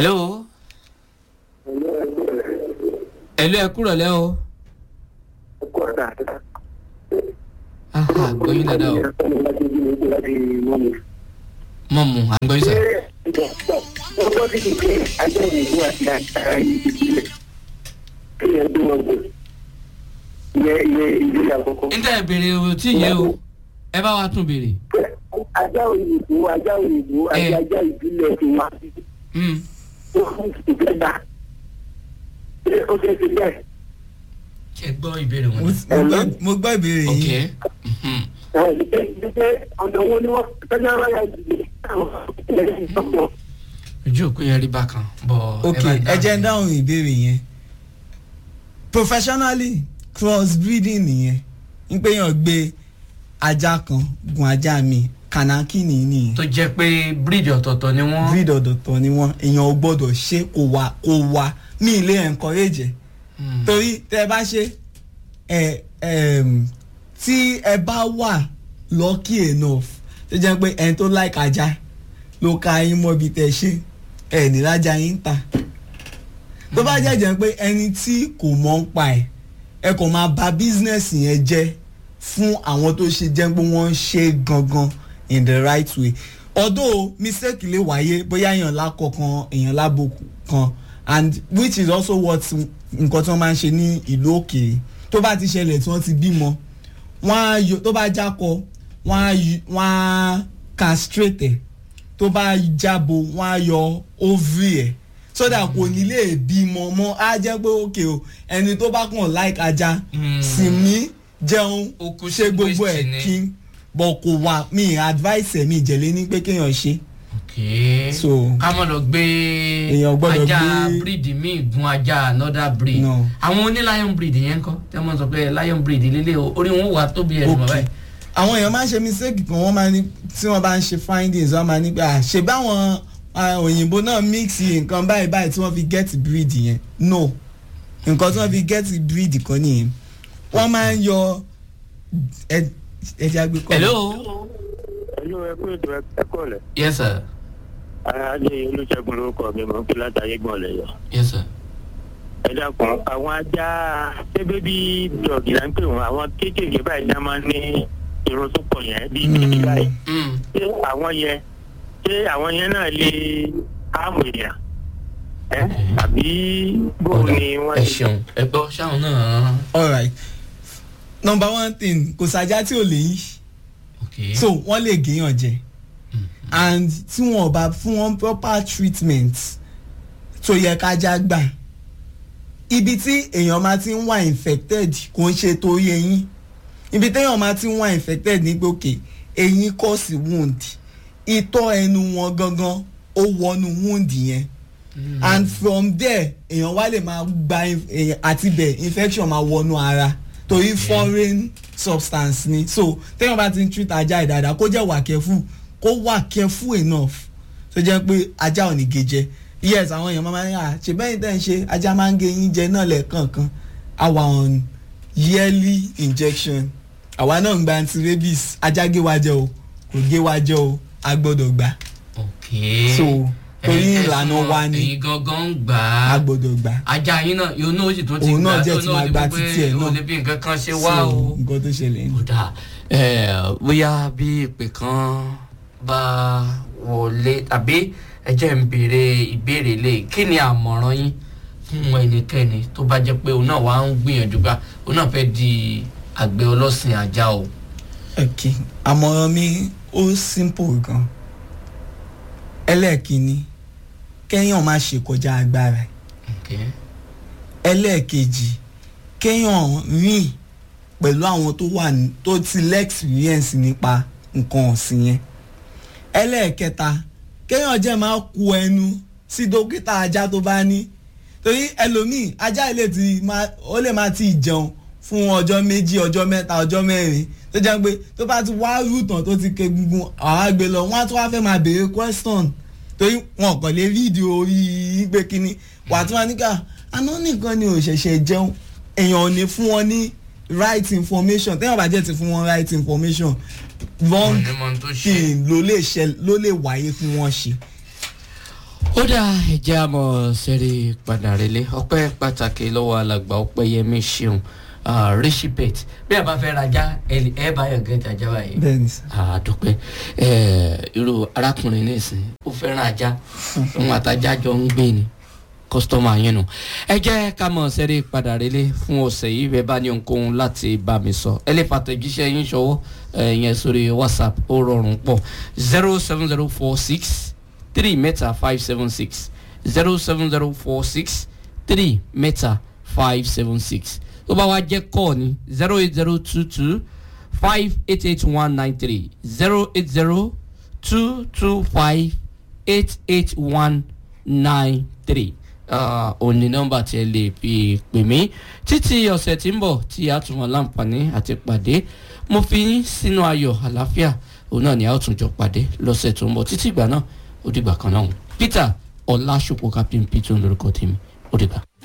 hello hello ẹ kúrọ̀ lẹ́ o. aha gbóyún dáadáa o mọ̀ mu à ń gbóyún sà. n tẹ́ ẹ béèrè o tí yé o ẹ bá wa tún béèrè. ajá òyìnbó ajá òyìnbó Eh. ajá ajá ìbílẹ̀ ti wá sí Mm. ó fún ìgbẹ́ta ṣé ó ṣe ti bẹ́ẹ̀. ẹ gbọ́ ìbéèrè wọn. mo gbọ́- mo gbọ́ ìbéèrè ok yìí Mhm. ṣe ọ̀nà wo ni wọ́n tọ́jú ara yà jù àwọn ilẹ̀ ìtọ́pọ̀. ojú òkú yẹn rí bákan bọ̀ ok ẹ jẹ́ ń dáhùn ìbéèrè yẹn professionally cross breeding nìyẹn ń pé yàn gbé ajá kan gun ajá mi kànákìnì nìyẹn tó jẹ́ pé bíríìjì ọ̀tọ̀ọ̀tọ̀ ni wọ́n. breed ọ̀dọ̀tọ̀ ni wọ́n èèyàn ò gbọ́dọ̀ ṣe kò wá kò wá ní ilé encourage ẹ̀ Mm. torí tẹ ẹ bá ṣe ẹ ẹm, tí ẹ bá wà lucky enough tó jẹ́ pé ẹni tó like ajá ló ka yín mọ́ ibi tẹ ṣe ẹ ní lájà yín ta tó bá jẹ́ jẹ́ pé ẹni tí kò mọ̀ ń pa ẹ̀ ẹ kò máa bà business yẹn jẹ́ fún àwọn tó ṣe jẹ́ pé wọ́n ń ṣe gangan in the right way although mistake lè wáyé bóyá èèyàn lákọ̀ kan èèyàn lábòkù kan and which is also what nǹkan tí wọ́n máa ń ṣe ní ìlú òkèèrè tó bá ti ṣẹlẹ̀ tí wọ́n ti bímọ wọ́n á yọ tó bá jákọ wọ́n á yọ- wọ́n á castrate ẹ̀ tó bá jábo wọ́n á yọ ovary ẹ̀ so that kò ní lè bímọ mọ́ á jẹ́ pé òkè o ẹni tó bá kàn like ajá Mm. sinmi jẹun Ó kú ṣe sí gbogbo waste ẹ̀ ni. kí bọ̀ kò wá mi advice ẹ̀ mi ìjẹ̀lẹ̀ ní pé kéèyàn ṣe ok so ká mọ̀ lọ gbé Èèyàn gbọ́dọ̀ ajá gbé- bíríìdì míì gun ajá another breed No. àwọn oní lion breed yẹn kọ́ tẹ́ mọ̀ sọ pé lion breed lélẹ̀ o orí wọn wà tóbi ẹ̀ lọ́wọ́ ok báyìí. àwọn èèyàn máa ń ṣe mistake kan wọ́n máa ní tí wọ́n bá ń ṣe findings wọ́n máa ní pé à ṣe báwọn ah, òyìnbó náà mix nǹkan báyìí báyìí tí wọ́n fi get breed yẹn no nǹkan tí wọ́n fi get breed kan nìyẹn wọ́n máa ń yọ ẹ- ẹja gbé kọ́ hello ẹ̀lú ẹ̀kú ètò ẹ̀kọ́ rẹ̀ yes sir ayáde olùṣègùn lórúkọ mi mọ̀ ń pè látàyé gbọ̀n lẹ́yọ̀. yes sir. ẹ dákun àwọn ajá ṣébé bí dọ̀gì là ń pè wọ́n àwọn kéékèèké báyìí náà máa ń ní irun tó pọ̀ yẹn bí bíbí báyìí Mm. ṣé àwọn yẹn ṣé àwọn yẹn náà lè áàmù èèyàn ẹ àbí bó ni wọ́n ẹ ti ṣeun ẹ gbọ́ ṣáwọn náà alright number one thing kò sájà tí ò lè yí ok so wọ́n lè géèyàn jẹ and tí wọn ò bá fún wọn proper treatment tó yẹ kájá gbà ibi tí èèyàn máa ti ń wà infected kò ń ṣe torí eyín ibi téèyàn máa ti ń wà infected ní pé òkè eyín cause wound itọ́ ẹnu wọn gangan ó wọnú wound yẹn and from there èèyàn wá lè máa gba in- èèyàn- àti bẹ̀ infection máa wọnú ara torí foreign substance ni so téèyàn bá ti ń treat ajá ìdáadáa kó jẹ́ wà careful kó wà careful enough tó jẹ́ pé ajá ò ní gé jẹ yes àwọn èèyàn máa ń yà ṣe bẹ́ẹ̀ tẹ́ ń ṣe ajá máa ń gé yín jẹ náà lẹ́ẹ̀kọ̀ọ̀kan àwa on yearly injection àwa náà ń gba anti-rabies ajá gé wa jẹ o kò gé wa jẹ o a gbọ́dọ̀ gbà ok so torí Ẹ̀yin ìlànà tẹ̀sán, wa ni ẹ̀yin gangan ń gbà a á gbọ́dọ̀ gbà ajá yín náà yóò náà sì tún ti Òun náà gbà jẹ́ tó ti máa ti gba mọ̀ pé títí ẹ̀ náà. ò lè bí nǹkan kan ṣe wá so o. nǹkan tó ṣẹlẹ̀ ní. kódà bóyá bí ìpè kan bá wọlé tàbí ẹ jẹ́ ń béèrè ìbéèrè lè kí ni àmọ̀ràn yín fún ẹnikẹ́ni tó bá jẹ́ pé òun náà wà ń gbìyànjú gbà òun náà fẹ́ di àgbẹ̀ ọlọ́sìn ajá o. ok àmọ̀ràn mi ó simple gan ẹlẹ́ẹ̀kínní kéèyàn má ṣe kọjá agbára ẹ̀. Okay. ẹlẹ́ẹ̀kejì kéèyàn rìn pẹ̀lú àwọn tó wà ní tó ti lẹ́ẹ̀xperience nípa nǹkan ọ̀sìn yẹn ẹlẹ́ẹ̀kẹta kéèyàn jẹ́ máa ku ẹnu sí dókítà ajá tó bá ní torí ẹlòmíì ajá ilé ti máa ó lè máa ti jẹun fún ọjọ́ méjì ọjọ́ mẹ́ta ọjọ́ mẹ́rin tó jẹ́ pé tó bá ti wá rúùtàn tó ti ké gungun àwọn àgbẹ̀ lọ wọ́n á tún wá fẹ́ máa béèrè question torí wọn kàn lè fídíò orí pé kínní wà tí wọ́n ní ká àná nìkan ni ò ṣẹ̀ṣẹ̀ jẹun èèyàn ò ní fún wọn ní right information téèyàn bá jẹ́ ti fún wọn right information wrong Wọ́n ní mọ ohun tó ṣe. thing ló lè ṣe ló lè wáyé fún wọn ṣe. ó dá ẹjẹ́ àmọ́ sẹ́rí padà relé ọpẹ́ pàtàkì lọ́wọ́ alàgbà ọpẹ́yẹmí ṣeun rishipet bí a bá fẹ́ rajà ẹ bá yàn gẹ́tì ajá báyìí bẹ́ẹ̀ni sà. àdúpẹ́ irú arákùnrin nísìn ó fẹ́ràn ajá òun àtajà jọ ń gbé ni kọ́sítọ́mà yẹn nù ẹ jẹ́ ká mọ̀ sẹ́rí padà relé fún ọ̀sẹ̀ yìí bẹ́ẹ̀ bá ní ohunkóhun láti bá mi sọ ẹ lè fàtẹ̀jíṣẹ́ yín ṣọwọ́ ẹ, yẹn sórí whatsapp ó rọrùn pọ̀ zero seven zero four six three mẹ́ta five seven six zero seven zero four six three mẹ́ta five seven six tó bá wá jẹ́ kọ́ ni zero eight zero two two five eight eight one nine three zero eight zero two two five eight eight one nine three òní nọ́mbà tí ẹ lè fi pè mí títí ọ̀sẹ̀ tí ń bọ̀ tí a tún wọn láǹfààní àti pàdé mo fi yín sínú ayọ̀ àlàáfíà òun náà ni a ó tún jọ pàdé lọ́sẹ̀ tó ń bọ̀ títí ìgbà náà ó dìgbà kan náà peter ọlásùpọ̀ captain peter lórúkọ tèmi ó dìgbà.